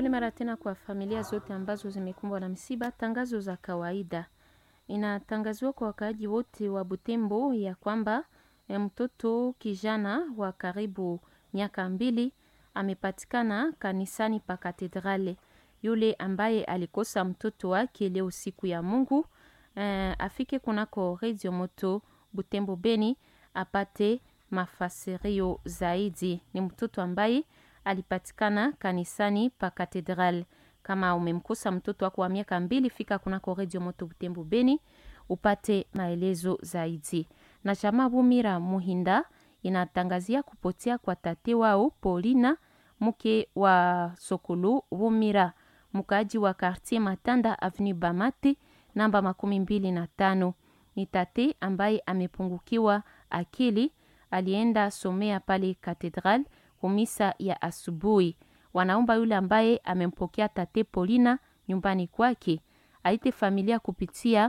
Pole mara tena kwa familia zote ambazo zimekumbwa na msiba. Tangazo za kawaida inatangaziwa kwa wakaaji wote wa Butembo ya kwamba eh, mtoto kijana wa karibu miaka mbili amepatikana kanisani pa katedrale. Yule ambaye alikosa mtoto wake leo siku ya Mungu eh, afike kunako Radio Moto Butembo Beni apate mafasirio zaidi. Ni mtoto ambaye alipatikana kanisani pa katedral. Kama umemkosa mtoto wako wa miaka mbili, fika kunako Radio Moto Butembo Beni upate maelezo zaidi. Na chama Bumira Muhinda inatangazia kupotea kwa tate wao Paulina, mke wa Sokulu Bumira, mkaaji wa Quartier Matanda Avenue Bamate namba makumi mbili na tano. Ni tate ambaye amepungukiwa akili, alienda somea pale katedral kumisa ya asubuhi. Wanaomba yule ambaye amempokea tate Paulina nyumbani kwake aite familia kupitia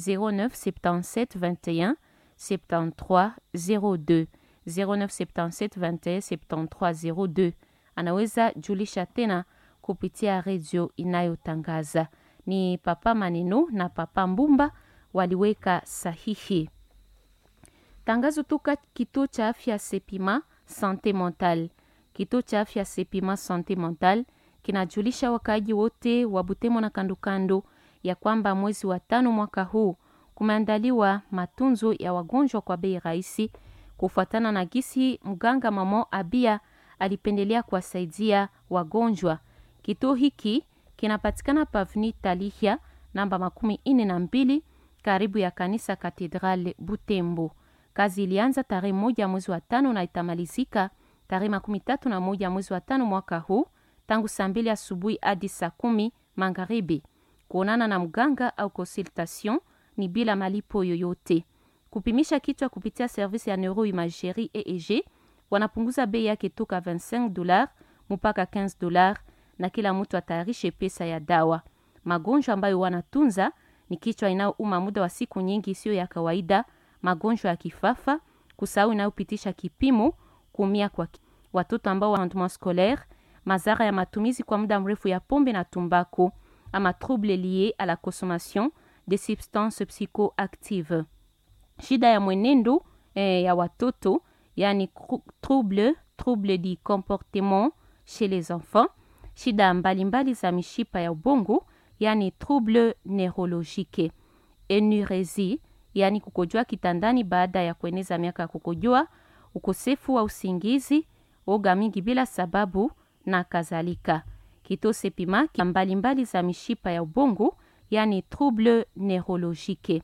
0977 21 73 02 0977 21 73 02. Anaweza julisha tena kupitia redio inayotangaza. Ni Papa Maneno na Papa Mbumba waliweka sahihi. Tangazo toka kituo cha afya Sepima Sante Mental. Kituo cha afya Sepima Sante Mental kinajulisha wakaaji wote wa Butembo na kandokando ya kwamba mwezi wa tano mwaka huu kumeandaliwa matunzo ya wagonjwa kwa bei rahisi, kufuatana na gisi mganga Mamo Abia alipendelea kuwasaidia wagonjwa. Kituo hiki kinapatikana pavni Talihia namba makumi ine na mbili karibu ya kanisa Katedrale Butembo. Kazi ilianza tarehe moja mwezi wa tano na itamalizika tarehe makumi tatu na moja mwezi wa tano mwaka huu tangu saa mbili asubuhi hadi saa kumi magharibi. Kuonana na mganga au consultation ni bila malipo yoyote. Kupimisha kichwa kupitia service ya neuroimagerie EEG wanapunguza bei yake toka 25 dollars mpaka 15 dollars, na kila mtu atayarishe pesa ya dawa. Magonjwa ambayo wanatunza ni kichwa inayouma muda wa siku nyingi isiyo ya kawaida, magonjwa ya kifafa, kusahau inayopitisha kipimo, kuumia kwa ki... watoto ambao wana scolaire, madhara ya matumizi kwa muda mrefu ya pombe na tumbako, ama trouble lié à la consommation de substances psychoactives. Shida ya mwenendo eh, ya watoto yani trouble trouble du comportement chez les enfants, shida mbalimbali za mishipa ya ubongo yani trouble neurologique, enuresie yani kukojoa kitandani baada ya kueneza miaka ya kukojoa, ukosefu wa usingizi, oga mingi bila sababu na kadhalika. Kituo Sepima mbalimbali za mishipa ya ubongo yani trouble neurologique,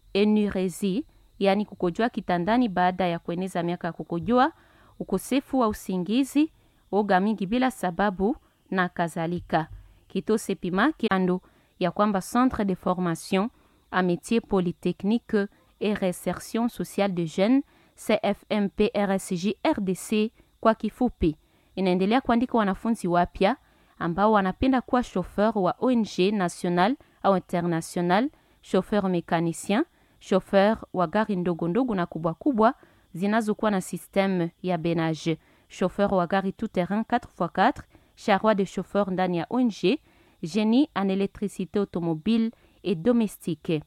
enuresie yani kukojoa kitandani baada ya kueneza miaka ya kukojoa, ukosefu wa usingizi, oga mingi bila sababu na kadhalika. Kituo Sepima kiando ya kwamba Centre de formation a métier polytechnique et réinsertion sociale de jeunes CFMP RSJ RDC kwa kifupi, inaendelea kuandika wanafunzi wapya ambao wanapenda kuwa chauffeur wa ONG national au international, chauffeur mécanicien, chauffeur wa gari ndogo ndogo na kubwa kubwa zinazokuwa na système ya benage, chauffeur wa gari tout terrain 4x4, charroi de chauffeur ndani ya ONG, génie en électricité automobile et domestique.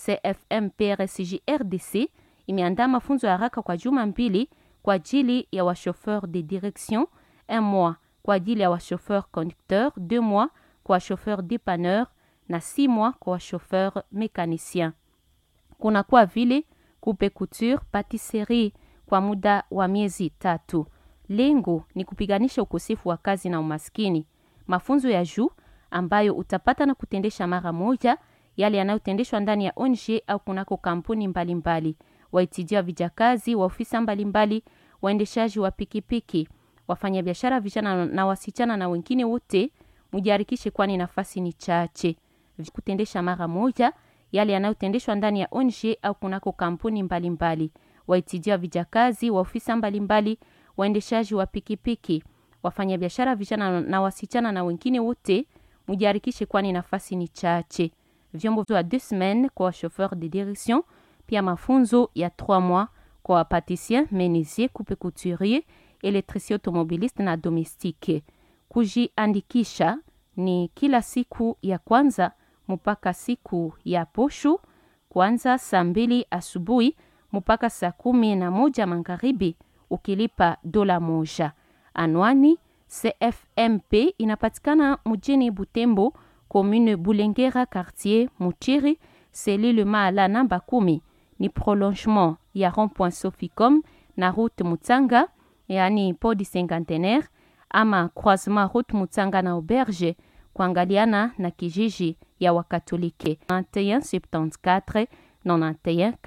CFM PRSJ RDC imeandaa mafunzo ya haraka kwa juma mbili kwa ajili ya wachauffeur de direction, un mois kwa ajili ya wachauffeur conducteur, deux mois kwa wachauffeur dépanneur na six mois kwa wachauffeur mécanicien. Kuna kwa vile coupe couture, patisserie kwa muda wa miezi tatu. Lengo ni kupiganisha ukosefu wa kazi na umaskini. Mafunzo ya juu ambayo utapata na kutendesha mara moja yale yanayotendeshwa ndani ya ONG au kunako kampuni mbalimbali, waitijia vijakazi wa ofisa mbalimbali, waendeshaji wa pikipiki, wafanyabiashara vijana na wasichana na wengine wote mujiharikishe, kwani nafasi ni chache. Kutendesha mara moja yale yanayotendeshwa ndani ya ONG au kunako kampuni mbalimbali, waitijia vijakazi wa ofisa mbalimbali, waendeshaji wa pikipiki, wafanyabiashara vijana na wasichana na wengine wote mujiharikishe, kwani nafasi ni chache. Vyombo vya deux semaines kwa chauffeur de direction, pia mafunzo ya 3 mois kwa wapatisien, menisier, coupe couturier, électricien automobiliste na domestique. Kujiandikisha ni kila siku ya kwanza mpaka siku ya posho kuanza saa mbili asubuhi mpaka saa kumi na moja magharibi ukilipa dola moja. Anwani CFMP inapatikana mjini Butembo, commune Bulengera, quartier Mutiri, selile Maala namba kumi. Ni prolongement ya rond-point Soficom na route Mutanga, yani podi cinquantenaire ama croisement route Mutanga na auberge kuangaliana na kijiji ya Wakatolike 91 74 91